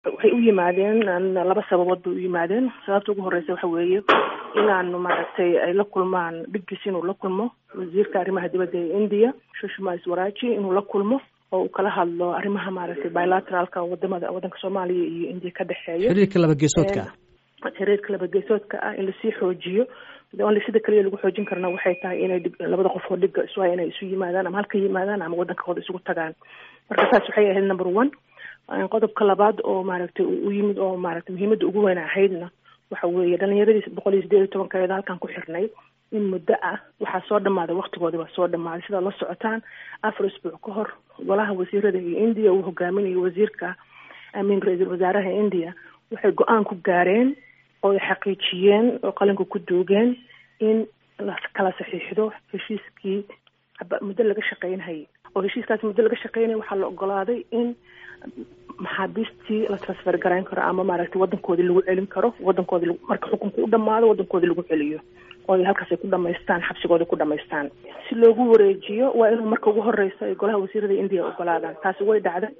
waxay u yimaadeen laba sababood bay u yimaadeen sababta ugu horeysa waxa weeye inaanu maaragtay ay la kulmaan dhiggiis inuu la kulmo wasiirka arrimaha dibadda ee india shushma swaraji inuu la kulmo oo uu kala hadlo arrimaha maaragtay bilateralka wadamada waddanka soomaaliya iyo indiya ka dhexeeya xiriirka laba geesoodka ah xiriirka laba geesoodka ah in lasii xoojiyo sida kaliya lagu xoojin karna waxay tahay inay labada qof oo dhiga isu inay isu yimaadaan ama halka yimaadaan ama waddankooda isugu tagaan marka saas waxay ahayd number one qodobka labaad oo maaragtay u yimid oo maaragtay muhiimadda ugu weyn ahaydna waxa weeye dhalinyaradii boqol iyo sideed iyo tobankeeda halkan ku xirnay in muddo ah waxaa soo dhamaaday waktigoodi baa soo dhamaaday sidaad la socotaan afar isbuuc ka hor golaha wasiirada iyo india uu hogaaminayo wasiirka amin ra-iisul wasaaraha india waxay go-aan ku gaareen oo ay xaqiijiyeen oo qalinka ku duugeen in la kala saxiixdo heshiiskii muddo laga shaqeynhayay oo heshiiskaas muddo laga shaqeynaya waxaa la ogolaaday in maxaabiistii la transfer garayn karo ama maaragtay waddankoodii lagu celin karo waddankoodii marka xukunka u dhamaado waddankoodii lagu celiyo oo ay halkaas ay ku dhamaystaan xabsigooda ku dhamaystaan si loogu wareejiyo waa inuu marka ugu horeysa ay golaha wasiirada indiya ogolaadaan taasi way dhacday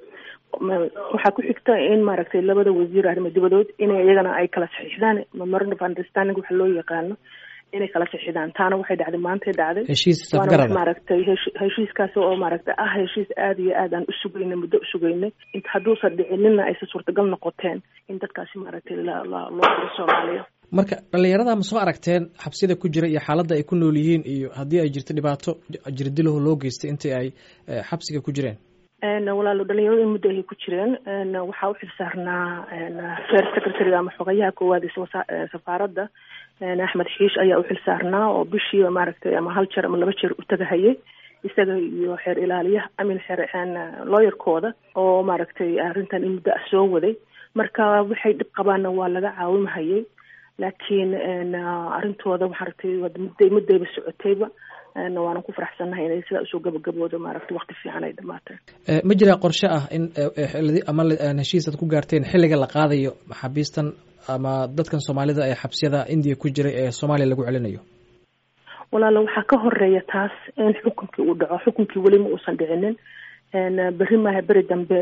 waxaa ku xigta in maaragtay labada wasiir arrimo dibadood inay iyagana ay kala saxiixdaan memorandum of understanding waxa loo yaqaano inay kala sixidaan taana waxay dhacday maantay dhacday heshiis waana safgarada wax maaragtay hesh- heshiiskaasi oo maaragtay ah heshiis aada iyo aad aan u sugaynay muddo u sugaynay int hadduusan dhicinina aysan suurtagal noqoteen in dadkaasi maaragtay la la loo diro soomaaliya marka dhallinyarada ma soo aragteen xabsida ku jira iyo xaaladda ay ku nool yihiin iyo haddii ay jirto dhibaato jirdilahu loo geystay intii ay eh, xabsiga ku jireen n walaalo dhalinyaradu in muddo ayay ku jireen n waxaa u xilsaarnaa n fair secretary ama xogayaha koowaad ee wasa- ee safaaradda n axmed xiish ayaa u xilsaarnaa oo bishiiba maaragtay ama hal jeer ama laba jeer u tagahayay isaga iyo xeer ilaaliyaha amin xeer n lawyerkooda oo maaragtay arrintan in muddo ah soo waday marka waxay dhib qabaanna waa laga caawimahayay laakiin n arrintooda maaragtay waa mudday muddayba socotayba n waanan ku faraxsannahay inay sidaa usoo gabagaboodo maaragtay waqti fiican ay dhamaateen Eh, ma jiraa qorshe ah in eh, eh, xilladi- ama la- aan heshiis aad ku gaarteen xilliga la qaadayo maxaabiistan ama dadkan soomaalida ee xabsiyada indiya ku jiray ee soomaaliya lagu celinayo walaalo waxaa ka horeeya taas in xukunkii uu dhaco xukunkii weli ma uusan dhicinin n berri maaha beri dambe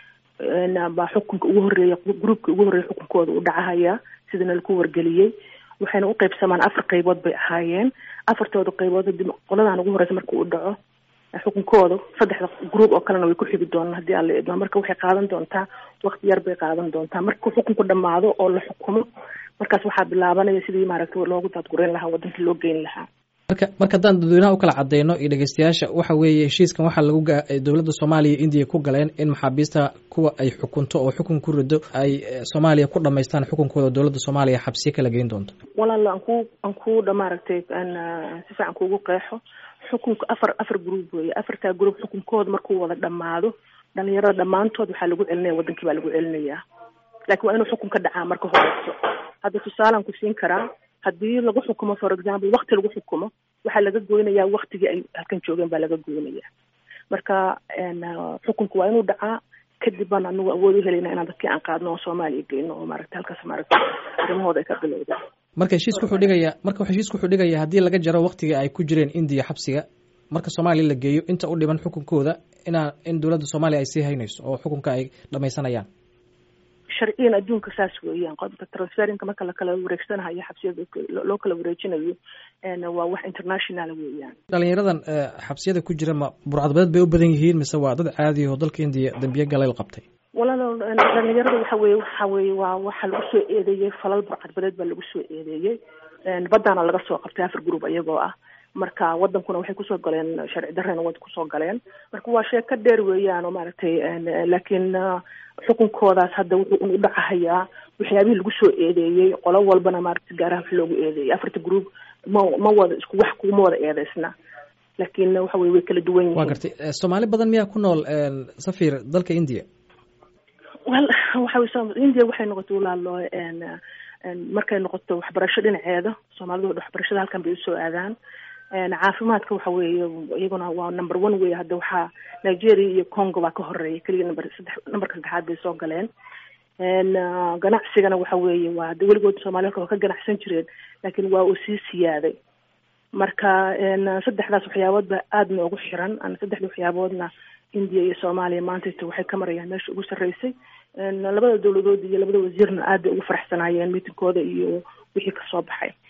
n baa xukunka ugu horeeya gruubkii ugu horreeya xukunkooda uu dhacahaya sidana laku wargeliyey waxayna u qaybsamaan afar qaybood bay ahaayeen afartooda qaybood hadii qoladan ugu horeysa marka uu dhaco xukunkooda saddexda gruub oo kalena way ku xigi doonaan haddii alla idmo marka waxay qaadan doontaa waqti yar bay qaadan doontaa marka xukunku dhamaado oo la xukumo markaas waxaa bilaabanaya sidii maaragtay loogu daadgureyn lahaa wadankii loo geyn lahaa marka marka haddaan dadweynaha u kala cadeyno iyo dhegeystayaasha waxa weeye heshiiskan waxaa lagu ga- ay dowladda soomaaliya iyo indiya ku galeen in maxaabiista kuwa ay xukunto oo xukun ku rido ay eh, soomaaliya ku dhamaystaan xukunkooda dowladda soomaaliya xabsiye kala geyn doonto walaalo aan ku aan ku dha maaragtay aan si fiican kuugu qeexo xukunka afar afar group weeye afartaa group xukunkooda markuu wada dhamaado dhalinyarada dhammaantood waxaa lagu celinaya wadankii baa lagu celinayaa laakiin waa inuu xukun ka dhacaa marka horeyso hadda tusaalaan ku siin karaa haddii lagu xukumo for example wakti lagu xukumo waxaa laga goynayaa waktigii ay halkan joogeen baa laga goynayaa marka n xukunka waa inuu dhacaa kadib baan anagu awood u helayna inaan dadkii aan qaadno oo soomaaliya geyno oo maaragtay halkaas maaragtay arrimahooda ay ka bilowdaan marka heshiisku wuxuu dhigayaa marka heshiisku wuxuu dhigayaa haddii laga jaro waqtigii ay ku jireen indiya xabsiga marka soomaaliya la geeyo inta u dhiman xukunkooda inaa in dowladda soomaaliya ay sii haynayso oo xukunka ay dhamaysanayaan sharciyan adduunka saas weeyaan qodobka transferinka marka lakala wareegsanahayo xabsiyada loo- loo kala wareejinayo n waa wax international weeyaan dhalinyaradan eh, xabsiyada ku jira ma burcadbadeed bay u badan yihiin mise waa dad caadi oo dalka indiya dambiye galay qabtay walaalo dhalinyarada waxa weeye waxa weeye waa waxa lagu soo eedeeyey falal burcadbadeed baa lagu soo eedeeyey baddaana laga soo qabtay afar group iyagoo ah marka wadankuna waxay kusoo galeen sharci darrena way kusoo galeen marka waa sheeko dheer weeyaan oo maaragtay laakiin ah, xukunkoodaas hadda wuxuu un u dhacahayaa waxyaabihii lagu soo eedeeyey qolo walbana maaragtay gaaraha wax loogu eedeeyey afarta group ma ma wada isku wax kuma wada eedeysna laakiin waxa weye way kala duwan waa yihiin gartay Eh, soomaali badan miyaa ku nool eh, safir dalka indiya wel waxa wey so- india waxay noqotay walaalo n n markay noqoto waxbarasho dhinaceeda soomaalidu waxbarashada halkan bay usoo aadaan n caafimaadka waxa weeye iyaguna waa number one wey hadda waxaa nigeria iyo congo baa ka horeeya keliya number saddex numberka saddexaad bay soo galeen n ganacsigana waxa weeye waa hadda weligood soomaaliya halka waa ka ganacsan jireen laakiin waa uu sii siyaaday marka n saddexdaas waxyaabood baa aada noogu xiran an saddexda waxyaaboodna india iyo soomaaliya maantayta waxay ka marayaan meesha ugu sarreysay labada dowladood iyo labada wasiirna aad bay ugu faraxsanaayeen miitinkooda iyo wixii kasoo baxay